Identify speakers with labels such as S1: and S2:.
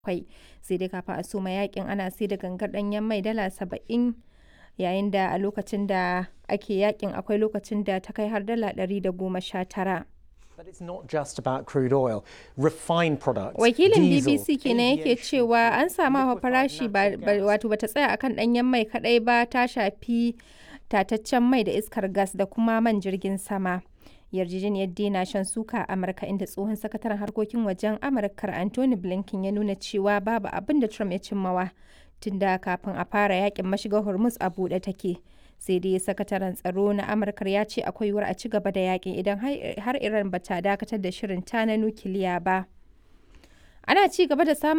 S1: bakwai sai dai kafin a soma yakin ana sai da gangar danyen mai dala saba'in yayin da a lokacin da ake yakin akwai lokacin da ta kai har dala ɗari da goma sha tara.
S2: But it's not just about crude oil. Refined products,
S1: Wakilin
S2: diesel,
S1: BBC kenan yake
S2: aviation
S1: cewa an samu hawa
S2: liquefied
S1: farashi ba
S2: natural
S1: ba-
S2: gas.
S1: wato bata tsaya akan ɗanyen mai kadai ba ta shafi tataccen mai da iskar gas da kuma man jirgin sama. Yarjejeniyar dena shan suka a Amurka inda tsohon sakataren harkokin wajen Amurkar Anthony Blinken ya nuna cewa babu abin da Trump ya cimmawa tunda kafin a fara yakin mashigar Hormuz a buɗe take. Sai dai sakataren tsaro na Amurkar ya ce akwai yiwuwar a ci gaba da yakin idan har har Iran bata dakatar da shirin ta na nukiliya ba. Ana ci gaba da samun